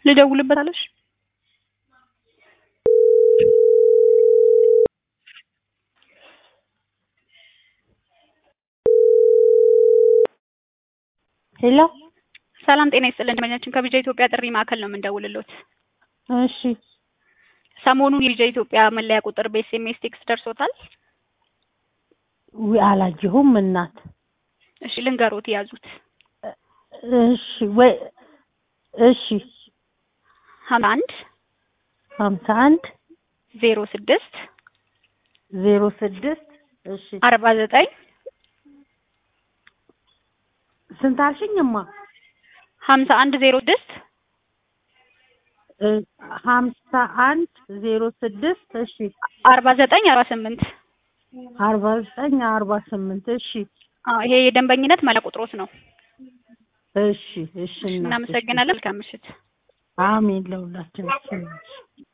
ልደውልበት አለሽ? ሄሎ ሰላም ጤና ይስጥልን። ደንበኛችን ከቢጃ ኢትዮጵያ ጥሪ ማዕከል ነው የምንደውልሎት። እሺ ሰሞኑን የቢጃ ኢትዮጵያ መለያ ቁጥር በኤስኤምኤስ ቴክስት ደርሶታል? ውይ አላየሁም እናት። እሺ ልንገሮት ያዙት። እሺ ወይ እሺ ሀምሳ አንድ ሀምሳ አንድ ዜሮ ስድስት ዜሮ ስድስት እሺ አርባ ዘጠኝ ስንት አልሽኝማ? ሀምሳ አንድ ዜሮ ስድስት እ ሀምሳ አንድ ዜሮ ስድስት እሺ አርባ ዘጠኝ አርባ ስምንት አርባ ዘጠኝ አርባ ስምንት እሺ አዎ ይሄ የደንበኝነት መለያ ቁጥሮት ነው። እሺ እሺ እናት፣ እሺ። እናመሰግናለን። መልካም ምሽት። አሜን ለሁላችን። እሺ